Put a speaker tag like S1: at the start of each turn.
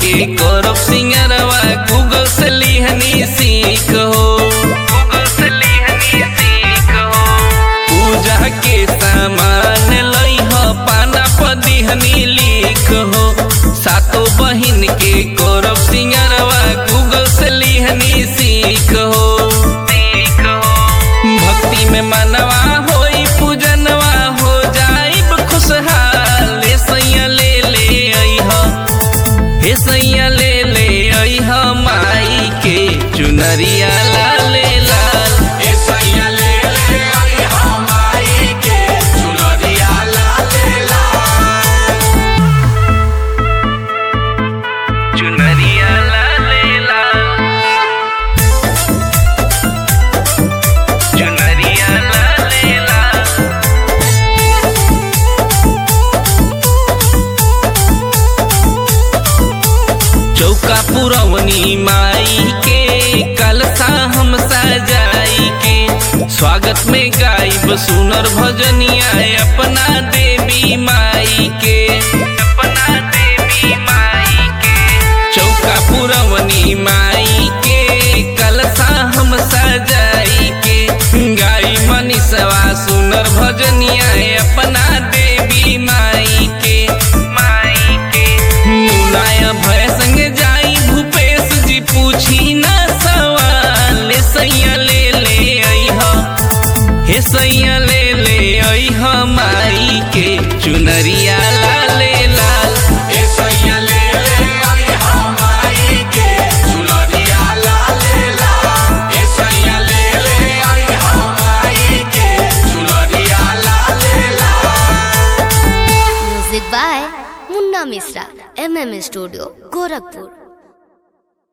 S1: के करब सिंगरवा गूगल से लिहनी सीख हो गूगल से लिहनी सीख हो पूजा के सामान लई हो पाना पदिहनी लिख हो सातो बहिन के करब सिंगरवा गूगल से लिहनी सीख हो सीख हो भक्ति में मनवा होई पूजनवा हो जाइब खुशहाल हे सैया ले ले अइह हे सैया ले ले अइह माई के चुनरिया लाले लाल
S2: ए सैया ले ले आई हमारी के चुनरिया लाले लाल
S1: चुनरिया लाले लाल चुनरिया लाले लाल चौका पुरवनी माई के कलसा हम सजाई के स्वागत में गाइब सुनर भजनिया अपना देवी माई के अपना देवी माई के चौका पुरवनी माई के कलसा हम सजाई के गाई मनीषवा सुनर भजनिया अपना देवी माई के माई के मुलाया भय संग जाई भूपेश जी पूछी ना सवाल सैया ले ले अइह हे सैया ले ले अइह माई के चुनरिया लाले लाल
S2: ए सैया ले ले आई हमारी के चुनरिया लाले लाल ए सैया ले ले आई हमारी के चुनरिया लाले लाल
S3: music by Munna Mishra M M studio Gorakhpur